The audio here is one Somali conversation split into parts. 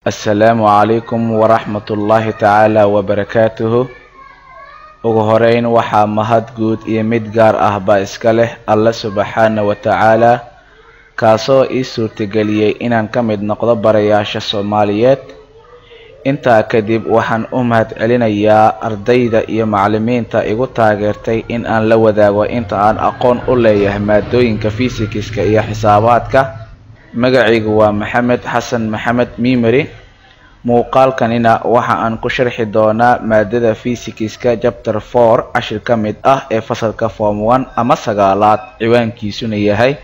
assalaamu calaykum waraxmatullaahi tacaala wabarakaatuhu ugu horeyn waxaa mahad guud iyo mid gaar ah baa iska leh alle subxaana wa tacaala kaasoo ii suurtageliyey inaan ka mid noqdo barayaasha soomaaliyeed intaa kadib waxaan u mahad celinayaa ardayda iyo macallimiinta igu taageertay in aan la wadaago inta aan aqoon u leeyahay maadooyinka fisikiska iyo xisaabaadka magacaygu waa maxamed xasan maxamed mimeri muuqaalkanina waxa aan ku sharxi doonaa maadada fisikiska chapter four cashir ka mid ah ee fasalka form one ama sagaalaad ciwaankiisuna yahay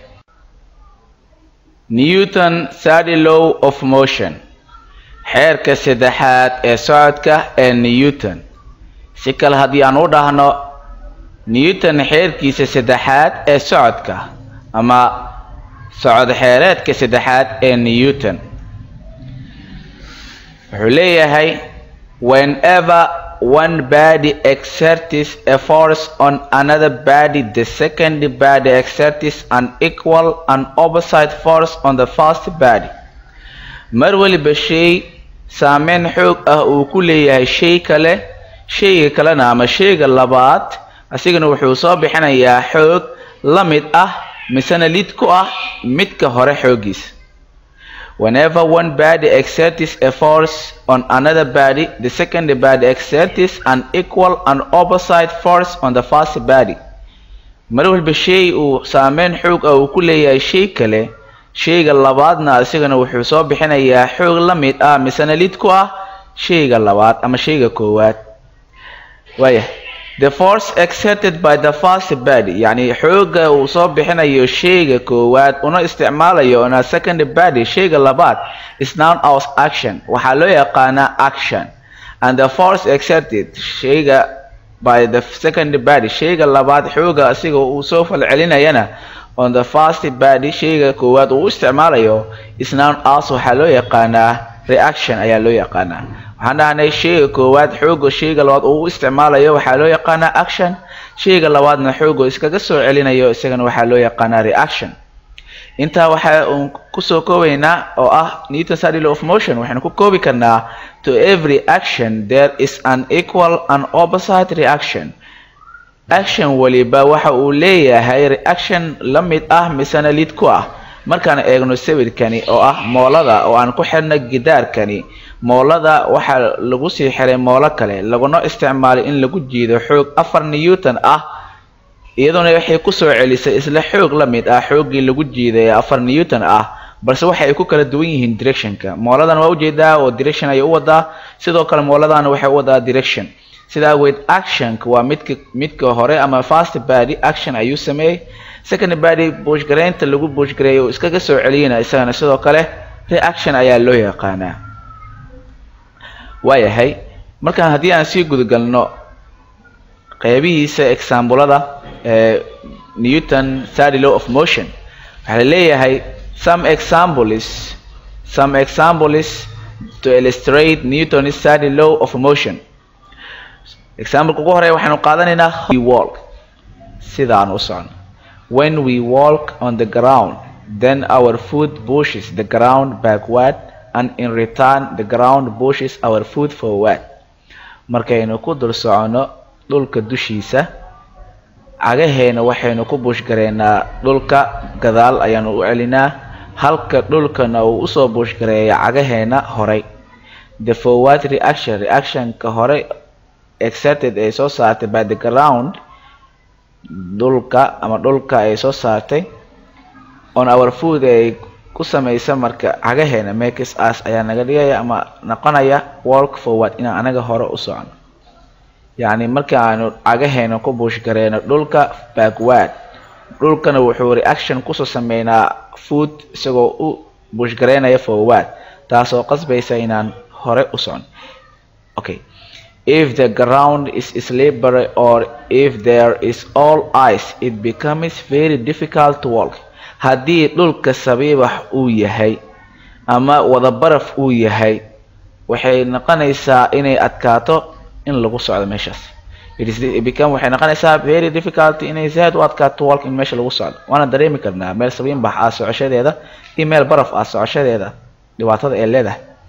newton thirty law of motion xeerka saddexaad ee socodka ee newton si kale haddii aan u dhahno newton xeerkiisa saddexaad ee socodka ama socod xeereedka saddexaad ee newton wuxuu leeyahay whenever one body exerts a force on another body the second body exerts an equal and opposite force on the first body mar waliba shay saameyn xoog ah uu ku leeyahay shay kale shayga kalena ama shayga labaad asigana wuxuu soo bixinayaa xoog la mid ah misena lid ku ah midka hore xoogiisa whenever one body exerts a force on another body the second body exerts an equal and opposite force on the first body mar walba shay uu saameyn xoog ah uu ku leeyahay shay kale shayga labaadna isagana wuxuu soo bixinayaa xoog la mid ah misena lid ku ah shayga labaad ama shayga koowaad waaya the force exerted by the first body yacni xooga uu soo bixinayo shayga koowaad una isticmaalayo on a second body shayga labaad is known as action waxaa loo yaqaanaa action and the force exerted shayga by the second body shayga labaad xooga asiga uu soo falcelinayana on the first body shayga koowaad uu isticmaalayo is known as waxaa loo yaqaanaa reaction ayaa loo yaqaanaa waxaan dhahnay shayga koowaad xooga shayga labaad uu isticmaalayo waxaa loo yaqaanaa action shayga labaadna xooga iskaga soo celinayo isagana waxaa loo yaqaanaa reaction intaa waxa uun kusoo koobaynaa oo ah newton study law of motion waxaynu ku koobi karnaa to every action there is an equal and opposite reaction action waliba waxa uu leeyahay reaction la mid ah misena lid ku ah markaan eegno sawirkani oo ah moolada oo aan ku xirna gidaarkani moolada waxaa lagu sii xiray moolo kale laguna isticmaalay in lagu jiido xoog afar newton ah iyaduna waxay kusoo celisay isla xoog la mid ah xooggii lagu jiiday afar newton ah balse waxa ay ku kala duwan yihiin directionka mooladan waa ujeedaa oo direction ayay u wadaa sidoo kale mooladana waxay u wadaa direction sida awgeed actionka waa midka midka hore ama first body action ayuu sameeyey second body buushgaraynta lagu buushgareeyay oo iskaga soo celiyana isagana sidoo kale reaction ayaa loo yaqaanaa waayahay markaan haddii aan sii gudagalno qeybihiisa exaambulada ee newton thirty law of motion waxaa leeyahay some examples some examples to illustrate newton thirty law of motion exampleka ugu horeya waxaynu qaadanaynaa we walk sidaan u socno when we walk on the ground then our foot pushes the ground backward and in return the ground pushes our foot forward markaynu ku dul socono dhulka dushiisa cagaheena waxaynu ku buushgareynaa dhulka gadaal ayaanu u celinaa halka dhulkana uu usoo buushgareeya cagaheena horay the forward reaction reactionka hore exerted ay soo saartay by the ground dhulka ama dhulka ay soo saartay on our food ay ku samaysa marka cagaheena makes us ayaa naga dhigaya ama noqonaya walk forward inaan anaga hore u socno yacni marka aanu cagaheena ku buushgareyno dhulka backward dhulkana wuxuu reaction kusoo sameynaa food isagoo u buushgareynaya forward taasoo qasbaysa inaan hore u socno okay if the ground is slippery or if there is all ice it becomes very difficult to walk haddii dhulka sabiibax uu yahay ama wada baraf uu yahay waxay noqonaysaa inay adkaato in lagu socdo meeshaas become waxay noqonaysaa very difficult inay zaad u adkaato walk in meesha lagu socdo waana dareemi karnaa meel sabiinbax ah socoshadeeda iyo meel baraf ah socoshadeeda dhibaatada ee leedahay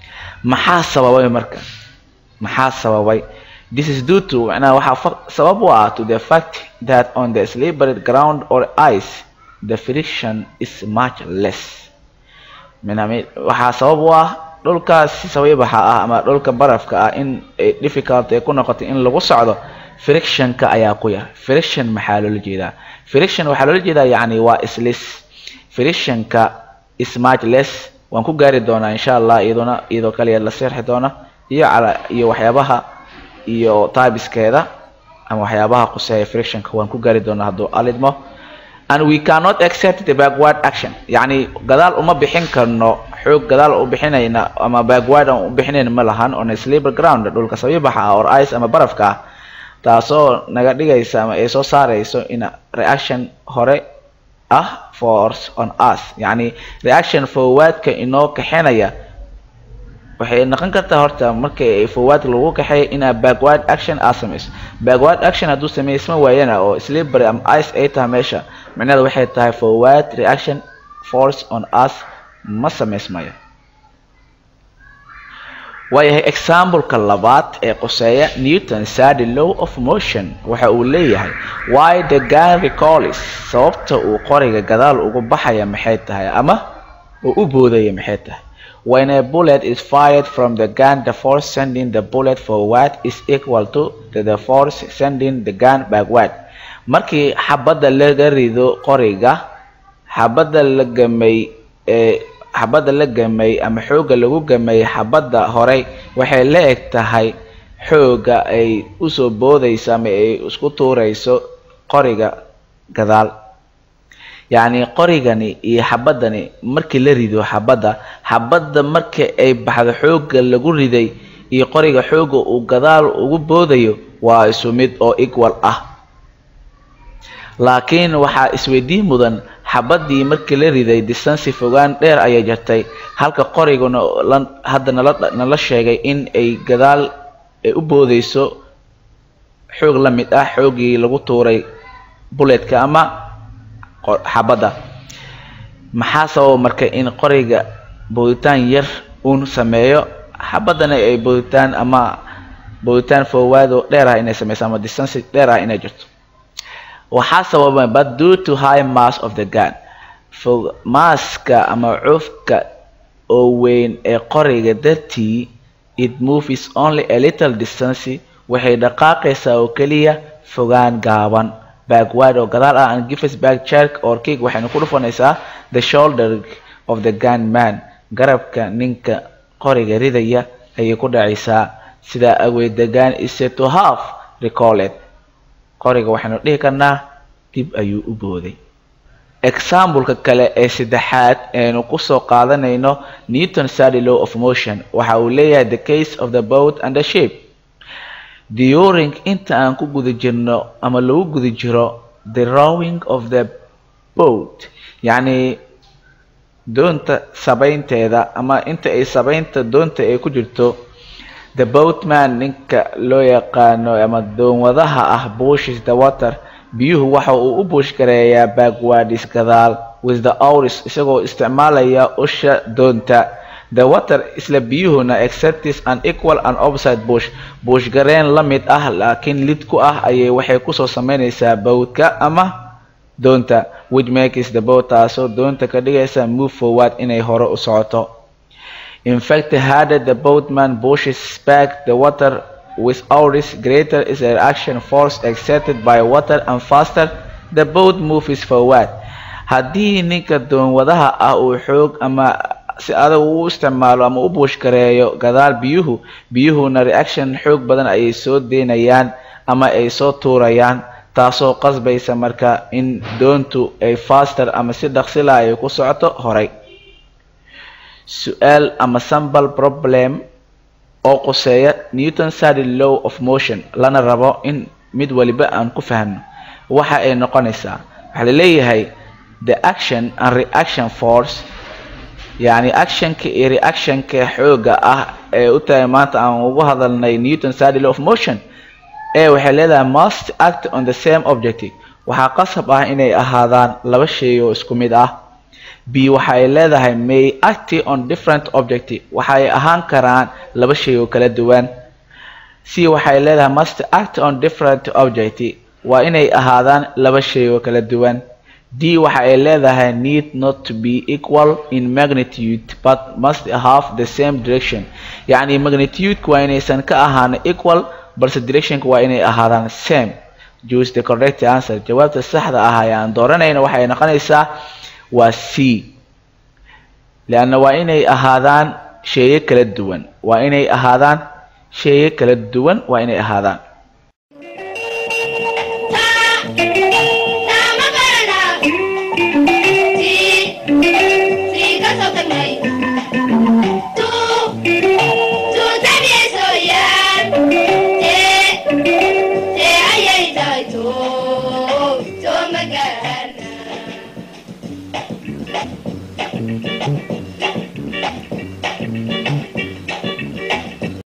maxaa sababay marka maxaa sababay this is due to macnaha waxaa sabab u ah to the fact that on the slippery ground or ice the friction is much less waxaa sabab u ah dhulkaas sabaybaxa ah ama dhulka barafka ah in ay difficult ay ku noqoto in lagu socdo frictionka ayaa ku yar friction maxaa loola jeedaa friction waxaa loola jeedaa yacni waa islis frictionka is much less waan ku gaari doonaa insha allah iyaduna iyadoo kaliya la seexi doona iyo cala iyo waxyaabaha iyo taibiskeeda ama waxyaabaha quseeya frictionka waan ku gaari doonaa hadduu alidmo and we cannot accept the backward action yacni gadaal uma bixin karno xoog gadaal u bixinayna ama backward aan u bixinayn ma lahan on a slipper ground dhulka sabiibaxa ah or ice ama barafka ah taasoo naga dhigaysa ama ay soo saarayso in reaction hore ah force on us yacni reaction forwardka inoo kaxinaya waxay noqon kartaa horta markii ay forward lagu kaxeeya inaa backward action aa samayso backward action hadduu samaysma waayana oo slippery ama ice ay tahay meesha micnaheeda waxay tahay forward reaction force on us ma samaysmayo waayahay exampleka labaad ee quseeya newton sady law of motion waxa uu leeyahay why the gun recolis sababta uu qoriga gadaal ugu baxaya maxay tahay ama uu u boodaya maxay tahay when a bullet is fired from the gun the force sending the bullet forward is equal to the force sending the gun backward markii xabadda laga rido qoriga xabadda la gamay ee xabadda la gamay ama xoogga lagu gamay xabadda horey waxay la eg tahay xoogga ay usoo boodayso ama ay isku tuurayso qoriga gadaal yacni qorigani iyo xabaddani markii la rido xabadda xabadda markii ay baxdo xoogga lagu riday iyo qoriga xoogga uu gadaal ugu boodayo waa isu mid oo equal ah laakiin waxaa isweydiin mudan xabaddii markii la riday distansi fogaan dheer ayay jartay halka qoriguna hadda nala nala sheegay in ay gadaal ay u boodayso xoog la mid ah xooggii lagu tuuray buletka ama xabadda maxaa sababa marka in qoriga booditaan yar uun sameeyo xabaddana ay booditaan ama booditaan forward oo dheer ah inay sameyso ama distansi dheer ah inay jirto waxaa sababa but due to high mass of the gun fog maaska ama cufka oo weyn ee qoriga dartii it moves only a little distance waxay dhaqaaqaysaa oo keliya fogaan gaaban backward oo gadaal ah and gives back jerk or kick waxayna ku dhufanaysaa the shoulder of the gun man garabka ninka qoriga ridaya ayay ku dhacaysaa sidaa awgeed the gun is said to have recalled qoriga waxaynu dhihi karnaa dib ayuu u booday exampleka kale ee saddexaad eenu kusoo qaadanayno newton sady law of motion waxa uu leeyahay the case of the boat and the ship during inta aan ku guda jirno ama lagu guda jiro the rowing of the boat yacni doonta sabaynteeda ama inta ay sabaynta doonta ay ku jirto the boatman ninka loo yaqaano ama doonwadaha ah bushes the water biyuhu waxa uu u buush gareeyaa backwards gadaal with the auris isagoo isticmaalaya usha doonta the water isla biyuhuna exertis an equal and opposite bush buush gareen la mid ah laakiin lid ku ah ayay waxay kusoo sameynaysaa bowdka ama doonta which makes the boat taasoo doonta ka dhigaysa move forward inay hore u socoto in fact harder the boatman pushes back the water with auris greater is the reaction force exerted by water and faster the boat moves forward haddii ninka doonwadaha ah uu xoog ama si adag u isticmaalo ama u buush gareeyo gadaal biyuhu biyuhuna reaction xoog badan ayay soo deynayaan ama ay soo tuurayaan taasoo qasbaysa marka in doontu ay faster ama si dhaqsila ay ku socoto horay su-aal ama sambal problem oo quseeya newton sady law of motion lana rabo in mid waliba aan ku fahmno waxa ay noqonaysaa waxaa laleeyahay the action and reaction force yacni actionka iyo reactionka xooga ah ee u tahay maanta aan ugu hadalnay newton sady law of motion ee waxay leedahay must act on the same objective waxaa qasab ah inay ahaadaan laba shay oo isku mid ah b waxay leedahay may act on different object waxay ahaan karaan laba shay oo kala duwan c waxay leedahay must act on different object waa inay ahaadaan laba shay oo kala duwan d waxa ay leedahay need not to be equal in magnitude but must have the same direction yacni magnitude-ka waa inaysan ka ahaan equal balse directionka waa inay ahaadaan same choose the correct answer jawaabta saxda ah ayaan dooranayna waxay noqonaysaa waa c leanna waa inay ahaadaan sheeye kala duwan waa inay ahaadaan sheeye kala duwan waa inay ahaadaan Thank you.